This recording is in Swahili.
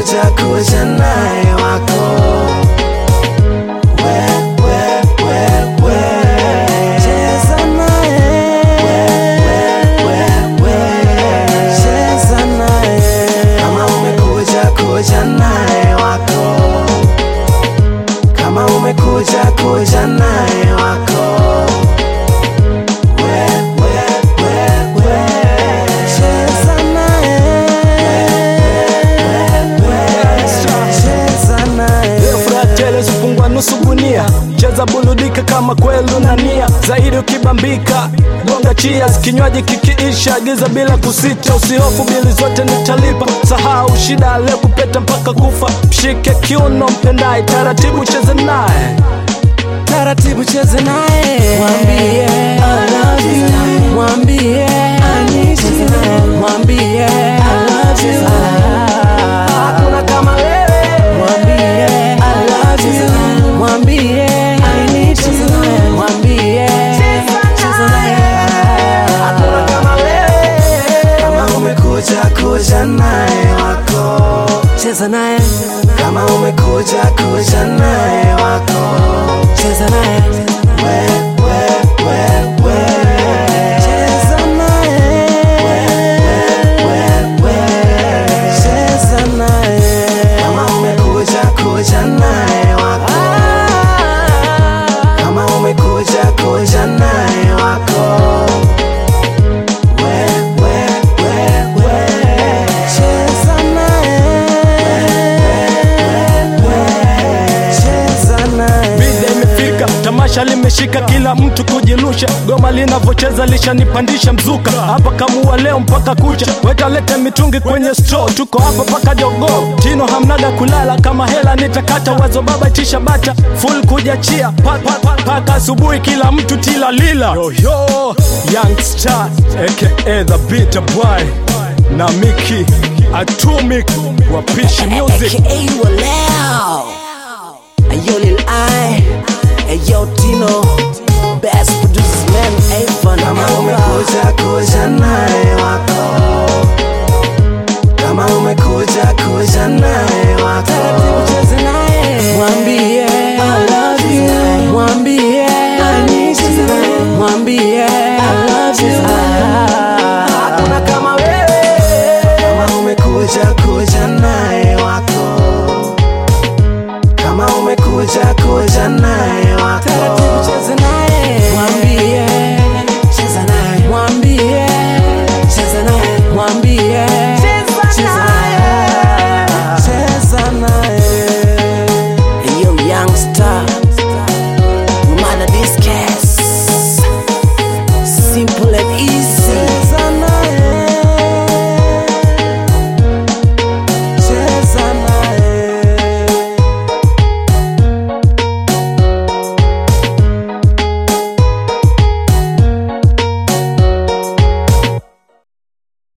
umekuja kuja naye wako we, we, we, we. Cheza naye we, we, cheza naye kama umekuja kuja naye wako kama umekuja kuja naye wako we, we, we, we. cheza naye cheza naye Leo furaha tele sipungwa nusu gunia cheza buludika kama kwelu na nia zaidi ukibambika gonga cheers kinywaji kikiisha giza bila kusita usihofu bili zote nitalipa sahau shida leo kupeta mpaka kufa mshike kiuno mpendaye taratibu cheze naye taratibu cheze naye mwambie I love you mwambie I need you mwambie I love you hakuna kama wewe mwambie I love you mwambie I need you mwambie cheza naye hakuna kama wewe kama umekuja kuja naye wako cheza naye kama umekuja kuja naye wako cheza naye we, we, we, we. Cheza naye we, we, we. Cheza naye kama umekuja kuja naye wako kama umekuja kuja naye wako we, we, we, we. Cheza naye cheza naye Bida imefika, tamasha limeshika, kila mtu kujirusha. Goma linavyocheza lishanipandisha mzuka, hapa kamua leo mpaka kucha. Weka lete mitungi kwenye store, tuko hapa paka jogo. Tino hamnaga kulala, kama hela nitakata. Wazo baba itisha bata, full kujachia Pa- pa- pa- paka asubuhi, kila mtu tila lila. Yo, yo, young star aka the bitter boy na Miki Atomic wapishi music aka Walao Ayo Lil I Ayo Tino Best producers man Ava na Kama umekuja kuja naye wako Kama umekuja kuja naye wako Taratibu cheze naye Mwambie I love you Mwambie I need you Mwambie I love you Hakuna kama wewe Kama umekuja kuja naye